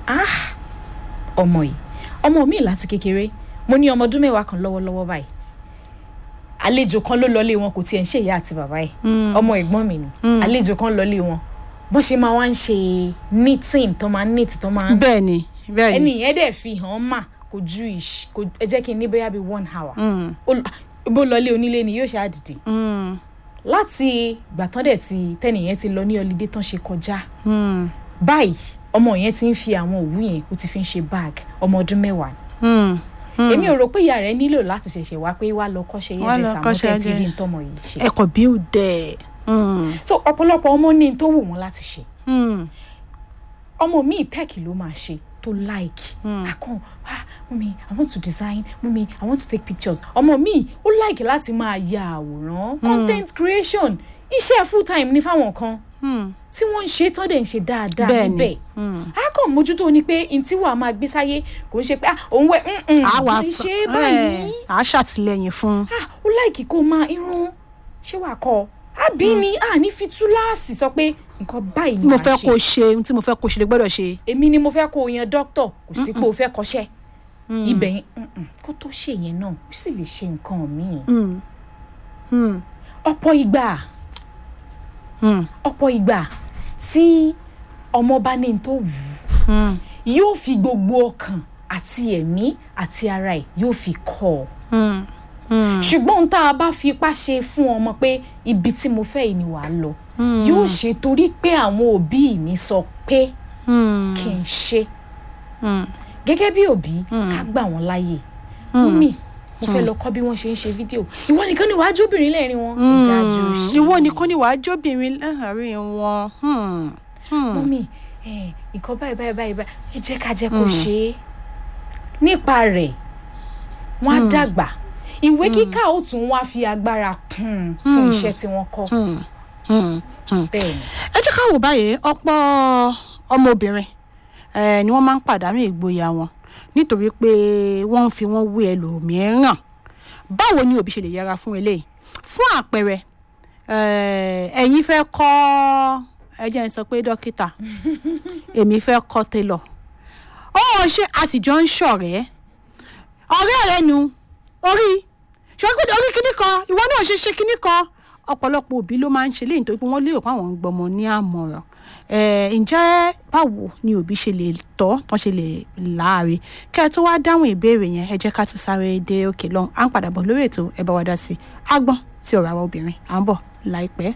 ah ọmọ yìí ọmọ mi láti kékeré mo ní ọmọ ọdún mẹ́wàá kan lọ́wọ́lọ́wọ́ báyìí àlejò kan ló lọlé wọn kò tiẹ̀ ń ṣe ìyá àti bàbá ẹ̀ ọmọ ẹ̀gbọ́n mi ni àlejò kan lọlé wọn bọ́n ṣe máa wá ń ṣe knitting tó máa ń knit tó máa ń bẹ́ẹ̀ ni bẹ́ẹ̀ ẹni ni yẹn dẹ̀ fi hàn mà kò ju ìṣ kò ẹ jẹ́ kí n ní bóyá bíi one hour Mm, Ó- bó lọlé onílé ni yóò ṣe àdìdì mm, láti ìgbà tán dẹ̀ ti tẹ́nìyẹn ti lọ ní ọlídé tán ṣe kọjá mm, báyìí ọmọ yẹn ti ń fi àwọn òwú yẹn ó ti fi ń ṣe bag ọmọ ọdún mẹ́wàá ni mm, mm. èmi ò rò pé ìyá rẹ nílò láti ṣẹ̀ṣẹ̀ wá pé wá lọ kọ́ṣẹ́ Wá lọ hairdresser àwọn kọ́ṣẹ́ tẹ́ ti rí hairdresser. ntọ́mọ yìí ṣe ẹ̀kọ́ bí ó dẹ̀. Mm, so ọ̀pọ̀lọpọ̀ ọmọ ní n tó wù wọ́n láti ṣe mm, ọmọ míì tẹ́ẹ̀kì ló máa ṣe tó like akọ ah mummy i want to design mummy i want to take pictures ọmọ míì ó like láti máa ya àwòrán content creation iṣẹ́ full time ní fáwọn kan mm, tí wọ́n ń ṣe tán dẹ̀ ń ṣe dáadáa Bẹ́ẹ̀ ni. níbẹ̀ mm. a kàn mójútó ni pé n tí wàá máa gbé sáyé kò ń ṣe pé ah òun wẹ àwa kì í ṣe é báyìí à á ṣàtìlẹ́yìn fún. ah ó láìkí kó máa irun ṣé wàá kọ àbí ni a ní fi túláàsì sọ pé nǹkan báyìí ni mo wàá fẹ́ ṣe kó ṣe ohun tí mo fẹ́ kó ṣe lè gbọ́dọ̀ ṣe. èmi ni mo fẹ́ kó o yan dókítà kò sí pé o fẹ́ kọ́ṣẹ́ ibẹ̀ yẹn mm-mm, kó tó ṣe yẹn náà ó sì lè ṣe nǹkan míì Mm, mm, ọ̀pọ̀ ìgbà mm, ọ̀pọ̀ ìgbà tí ọmọ bá ní n tó wù ú mm, yóò fi gbogbo ọkàn àti ẹ̀mí àti ara ẹ̀ yóò fi kọ́ ọ mm, mm, ṣùgbọ́n ohun tá a bá fi ipá ṣe fún ọmọ pé ibi tí mo fẹ́ yìí ni wàá lọ yóò ṣe torí pé àwọn òbí mi sọ pé mm, kí n ṣe mm. gẹ́gẹ́ bí òbí ká gbà wọ́n láàyè mummy mo fẹ́ lọ kọ́ bí wọ́n ṣe ń ṣe fídíò ìwọ nìkan ni wàá jóbìnrin lẹ́rìn wọn ìjà àjò ṣe ìwọ nìkan ni wàá jóbìnrin láàárín wọn. Hmm, hmm. mummy ẹ, nǹkan báyìí báyìí báyìí báyìí ẹ jẹ́ ká jẹ́ kó ṣe é nípa rẹ̀ wọ́n á dàgbà ìwé kíkà ó tún wá fi agbára kún un fún iṣẹ́ tí wọ́n kọ́ Hmm, hmm, hmm. bẹ́ẹ̀ ni ẹ jẹ́ ká wò báyìí ọ̀pọ̀ ọmọbìnrin eh, ni wọ́n máa ń pàdánù ìgboyà wọn nítorí pé wọ́n ń fi wọ́n wé ẹlòmíràn báwo ni òbí ṣe lè yẹra fún eléyìí fún àpẹẹrẹ eh, ẹ̀yin fẹ́ kọ́ ẹ jẹ́ n sọ pé dókítà èmi fẹ́ kọ́ télọ̀ ó ṣe a sì jọ ń ṣọ̀rẹ́ ọ̀rẹ́ rẹ nu orí ṣùgbọ́n orí kíní kan ìwọ náà ṣe ṣe kíní kan ọ̀pọ̀lọpọ̀ òbí ló máa ń ṣe léyìn tó pé wọ́n lérò pé àwọn ń gbọmọ ní àmọ̀ràn Eh, ǹjẹ́ báwo ni òbí ṣe lè tọ́ tán ṣe lè láàrin kẹ́ ẹ tó wá dáhùn ìbéèrè yẹn ẹ jẹ́ ká tún sáré dé òkè lọ́hùn à ń padà bọ̀ lórí ètò ẹ bá wa dá sí i àgbọ̀n sí ọ̀rọ̀ àwọn obìnrin à ń bọ̀ láìpẹ́.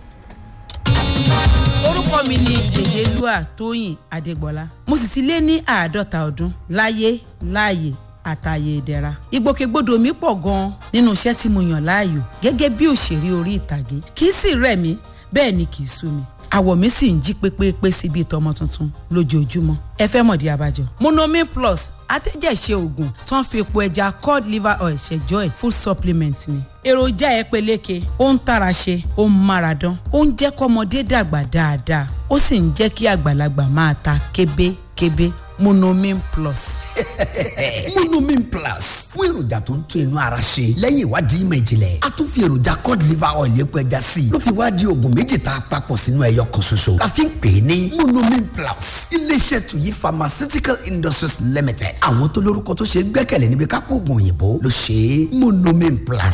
orúkọ mi ni jèjélúà tóyìn adégbọlá mo sì ti lé ní àádọ́ta ọdún láyé láàyè àtàyè ìdẹ̀ra ìgbòkègbodò mi pọ̀ gan-an nínú iṣẹ́ tí mo yàn láàyò gẹ́gẹ́ bí òṣèré orí ìtàgé kì í sì rẹ̀ mí bẹ́ẹ̀ ni kì í sú mi àwọ̀ mi sì ń jí pépépé sí bíi tọmọ tuntun lójoojúmọ́ ẹ fẹ́ mọ̀dí abájọ. monomin plus atẹ́jẹ̀ṣe oògùn tó ń fi epo ẹja cod liver oil ṣẹjọ́ ẹ̀ food supplement ni. èròjà ẹ peléke ó ń tara ṣe ó ń mára dán ó ń jẹ́ kọ́mọdé dàgbà dáadáa ó sì ń jẹ́ kí àgbàlagbà máa ta kébékébé monomin plus. monomin plus fún èròjà tó ń tún inú ara ṣe lẹ́yìn ìwádìí ìmọ̀ ìjìnlẹ̀ a tún fi èròjà cod liver oil epo ẹja sí i ló fi wá di oògùn méjì tá a papọ̀ sínú ẹyọ kan ṣoṣo la fi ń pè é ní monomin plus iléeṣẹ́ tuyi pharmaceutical industries limited àwọn tó lórúkọ tó ṣe é gbẹ́kẹ̀lé níbi kápò oògùn òyìnbó ló ṣe é monomin plus